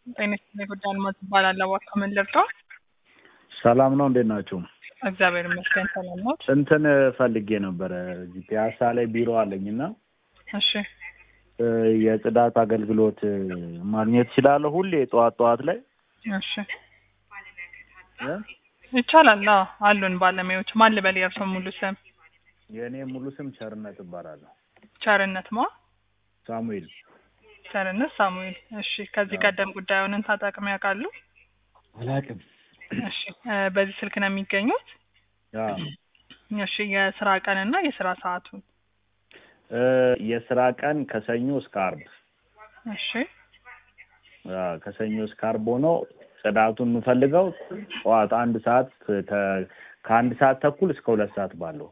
ጤና ጉዳይ አልማዝ እባላለሁ። እባክዎ ምን ልርዳው? ሰላም ነው፣ እንዴት ናችሁ? እግዚአብሔር ይመስገን ሰላም ነው። እንትን ፈልጌ ነበረ እዚህ ፒያሳ ላይ ቢሮ አለኝ እና እሺ እ የጽዳት አገልግሎት እ ማግኘት እችላለሁ ሁሌ ጠዋት ጠዋት ላይ እሺ እ? ይቻላል። አዎ አሉን ባለሙያዎች። ማን ልበል የእርስዎ ሙሉ ስም? የእኔ ሙሉ ስም ቸርነት እባላለሁ። ቸርነት ማ? ሳሙኤል ቸርነት ሳሙኤል። እሺ ከዚህ ቀደም ጉዳዩንን ተጠቅመው ያውቃሉ? አላውቅም። እሺ እ በዚህ ስልክ ነው የሚገኙት? አ እሺ የስራ ቀንና የስራ ሰዓቱን? እ የስራ ቀን ከሰኞ እስከ አርብ እሺ አ ከሰኞ እስከ አርብ ሆኖ ጽዳቱን የምፈልገው ጠዋት አንድ ሰዓት ከ- ከአንድ ሰዓት ተኩል እስከ ሁለት ሰዓት ባለው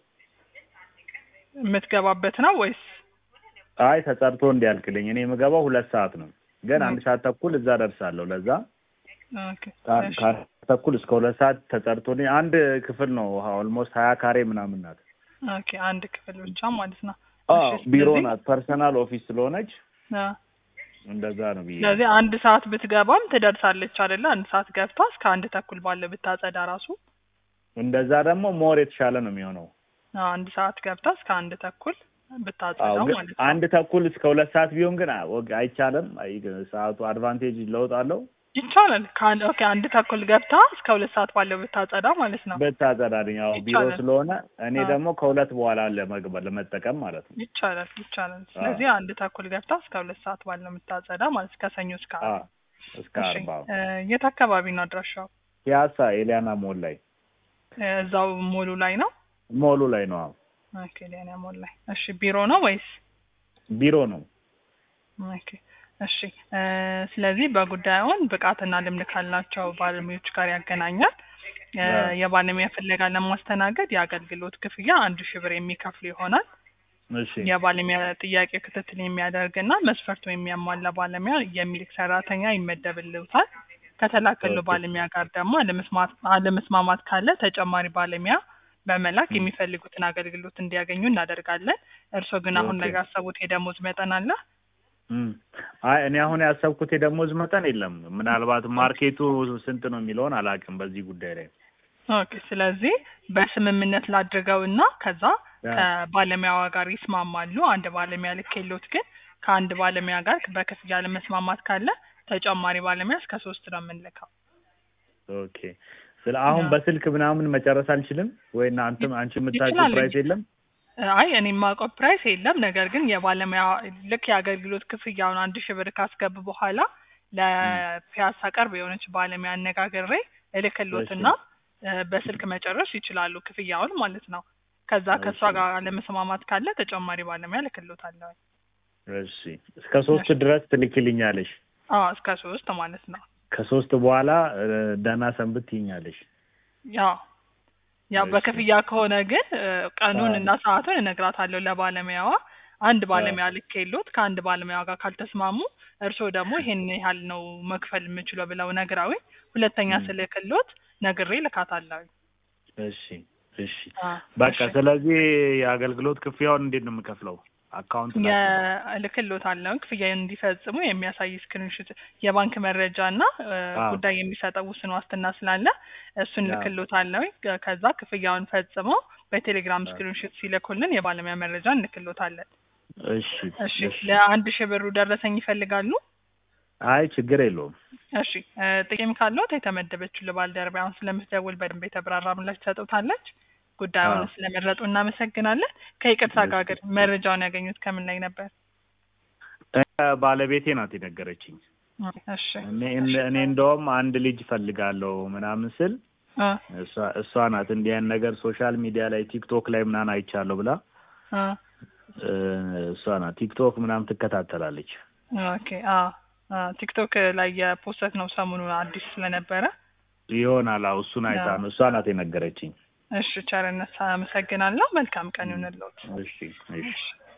የምትገባበት ነው ወይስ? አይ ተጸድቶ እንዲያልቅልኝ እኔ የምገባው ሁለት ሰዓት ነው፣ ግን አንድ ሰዓት ተኩል እዛ ደርሳለሁ። ለዛ ኦኬ ከ- እሺ ከአንድ ሰዓት ተኩል እስከ ሁለት ሰዓት ተጸድቶልኝ አንድ ክፍል ነው ኦልሞስት ሀያ ካሬ ምናምን ናት። ኦኬ አንድ ክፍል ብቻ ማለት ነው። አዎ እሺ ቢሮ ስለዚህ- ናት፣ ፐርሰናል ኦፊስ ስለሆነች አ እንደዛ ነው ብዬ ስለዚህ አንድ ሰዓት ብትገባም ትደርሳለች አይደለ? አንድ ሰዓት ገብታ እስከ አንድ ተኩል ባለው ብታጸዳ ራሱ እንደዛ ደግሞ ሞር የተሻለ ነው የሚሆነው። አዎ፣ አንድ ሰዓት ገብታ እስከ አንድ ተኩል አዎ ብታጸዳው ግን ማለት ነው። አንድ ተኩል እስከ ሁለት ሰዓት ቢሆን ግን አ- ወግ- አይቻልም። አይ ሰዓቱ አድቫንቴጅ ለውጥ አለው ይቻላል። ከአንድ ኦኬ አንድ ተኩል ገብታ እስከ ሁለት ሰዓት ባለው ብታጸዳ ማለት ነው። ብታጸዳልኝ። ያው ቢሮ ይቻላል። ስለሆነ እኔ አዎ። ደግሞ ከሁለት በኋላ ለመግባት ለመጠቀም ማለት ነው። ይቻላል ይቻላል። ስለዚህ አንድ ተኩል ገብታ እስከ ሁለት ሰዓት ባለው የምታጸዳ ማለት ከሰኞ እስከ አ ዓርብ። እስከ እሺ አርባ እ የት አካባቢ ነው አድራሻው? ፒያሳ ኤሊያና ሞል ላይ እ እዛው ሞሉ ላይ ነው? ሞሉ ላይ ነው። አዎ ኦኬ ሊያና ሞል ላይ። እሺ ቢሮ ነው ወይስ? ቢሮ ነው። ኦኬ እሺ እ ስለዚህ በጉዳዩን ብቃትና ልምድ ካላቸው ባለሙያዎች ጋር ያገናኛል። እ አዎ። የባለሙያ ፍለጋ ለማስተናገድ የአገልግሎት ክፍያ አንድ ሺህ ብር የሚከፍሉ ይሆናል። እሺ የባለሙያ ጥያቄ ክትትል የሚያደርግና መስፈርቱ የሚያሟላ ባለሙያ የሚልክ ሰራተኛ ይመደብልዎታል። ከተላከሉ ኦኬ። ባለሙያ ጋር ደግሞ አለመስማት አለመስማማት ካለ ተጨማሪ ባለሙያ በመላክ የሚፈልጉትን አገልግሎት እንዲያገኙ እናደርጋለን። እርስዎ ግን አሁን ኦኬ። ላይ ያሰቡት የደሞዝ መጠን አለ? እም። አይ እኔ አሁን ያሰብኩት የደሞዝ መጠን የለም። ምናልባት ማርኬቱ ስንት ነው የሚለውን አላውቅም በዚህ ጉዳይ ላይ። ኦኬ ስለዚህ በስምምነት ላድርገው እና ከዛ ያ። ከባለሙያዋ ጋር ይስማማሉ። አንድ ባለሙያ ልኬሎት ግን ከአንድ ባለሙያ ጋር በክፍያ ለመስማማት ካለ ተጨማሪ ባለሙያ እስከ ሶስት ነው የምንልከው። ኦኬ ስለ አሁን ያ። በስልክ ምናምን መጨረስ አልችልም ወይ? እናንተም አንቺ የምታውቂው ይችላል ፕራይስ እንጂ። የለም? አይ እኔ የማውቀው ፕራይስ የለም። ነገር ግን የባለሙያ ልክ የአገልግሎት ክፍያውን አንድ ሺህ ብር ካስገቡ በኋላ ለፒያሳ ቅርብ የሆነች ባለሙያ አነጋግሬ እልክሎትና እ በስልክ መጨረስ ይችላሉ ክፍያውን ማለት ነው። ከዛ ከእሷ እሺ። ጋር ለመስማማት ካለ ተጨማሪ ባለሙያ እልክሎታለሁ። እሺ እስከ ሶስት ድረስ ትልኪልኛለሽ። አዎ እስከ ሶስት ማለት ነው። ከሶስት በኋላ እ ደህና ሰንብት ትይኛለሽ። ያው ያው እሺ። በክፍያ ከሆነ ግን እ ቀኑን አዎ። እና ሰዓቱን እነግራታለሁ ለባለሙያዋ። አንድ ባለሙያ ልኬሎት ከአንድ ባለሙያ ጋር ካልተስማሙ እርስዎ ደግሞ ይሄን ያህል ነው መክፈል የምችለው ብለው ነግራዊ ሁለተኛ ም። ስልክሎት ነግሬ ልካታለሁ። እሺ እሺ አዎ፣ በቃ እሺ። ስለዚህ የአገልግሎት ክፍያውን እንዴት ነው የምከፍለው? አካውንት ላክ። የልክሎታለሁ ክፍያ እንዲፈጽሙ የሚያሳይ ስክሪንሾት የባንክ መረጃ እና እ አዎ። ጉዳይ የሚሰጠው ውስን ዋስትና ስላለ እሱን አዎ። ልክሎታለሁ። ከዛ ክፍያውን ፈጽመው በቴሌግራም አዎ። ስክሪንሾት ሲልኩልን የባለሙያ መረጃ እንልክሎታለን። እሺ እሺ እሺ ለአንድ ሺህ ብሩ ደረሰኝ ይፈልጋሉ? አይ ችግር የለውም። እሺ እ ጥቂም ካለዎት የተመደበችው ለባልደረባ አሁን ስለምትደውል በደንብ የተብራራ ምላሽ ትሰጡታለች። ጉዳዩን አዎ። ስለመረጡ እናመሰግናለን። ከይቅርታ ጋር እሺ። ግን መረጃውን ያገኙት ከምን ላይ ነበር? እ ባለቤቴ ናት የነገረችኝ። እሺ እኔ እኔ እንደውም አንድ ልጅ ፈልጋለሁ ምናምን ስል እ እሷ እሷ ናት እንዲህ አይነት ነገር ሶሻል ሚዲያ ላይ ቲክቶክ ላይ ምናምን አይቻለሁ ብላ እ እ እሷ ናት ቲክቶክ ምናምን ትከታተላለች። ኦኬ አዎ አ ቲክቶክ ላይ የፖስት ነው ሰሞኑን አዲስ ስለነበረ። ይሆናል አዎ እሱን አይታ አዎ። ነው እሷ ናት የነገረችኝ። እሺ ቸርነት አመሰግናለሁ። መልካም ቀን ይሁንልዎት። እሺ እሺ እሺ